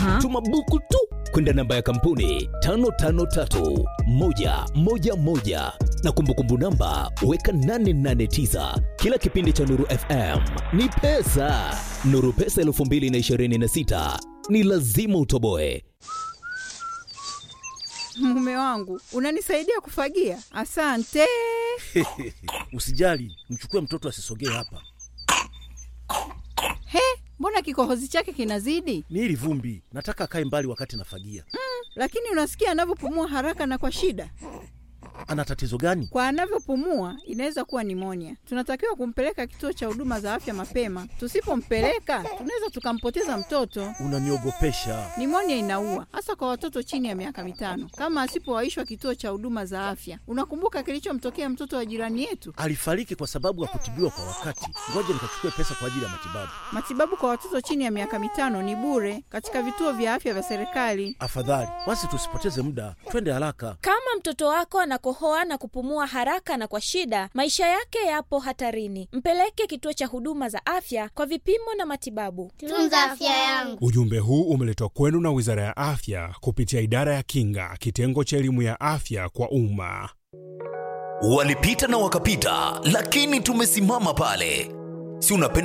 Aha. tuma buku tu kwenda namba ya kampuni 553111 na kumbukumbu namba weka 889 kila kipindi cha nuru fm ni pesa nuru pesa 226 ni lazima utoboe Mume wangu, unanisaidia kufagia? Asante. Usijali, mchukue mtoto asisogee hapa. He, mbona kikohozi chake kinazidi? Ni hili vumbi, nataka akae mbali wakati nafagia. Lakini unasikia anavyopumua haraka na kwa shida. Ana tatizo gani? Kwa anavyopumua inaweza kuwa nimonia. Tunatakiwa kumpeleka kituo cha huduma za afya mapema. Tusipompeleka tunaweza tukampoteza mtoto. Unaniogopesha. Nimonia inaua hasa kwa watoto chini ya miaka mitano, kama asipowaishwa kituo cha huduma za afya. Unakumbuka kilichomtokea mtoto wa jirani yetu? Alifariki kwa sababu hakutibiwa kwa wakati. Ngoja nikachukue pesa kwa ajili ya matibabu. Matibabu kwa watoto chini ya miaka mitano ni bure katika vituo vya afya vya serikali. Afadhali basi tusipoteze muda, twende haraka. Kama mtoto wako anakohoa na kupumua haraka na kwa shida, maisha yake yapo hatarini. Mpeleke kituo cha huduma za afya kwa vipimo na matibabu. Tunza afya yangu. Ujumbe huu umeletwa kwenu na Wizara ya Afya kupitia Idara ya Kinga, kitengo cha elimu ya afya kwa umma. walipita na wakapita lakini tumesimama pale si unapenda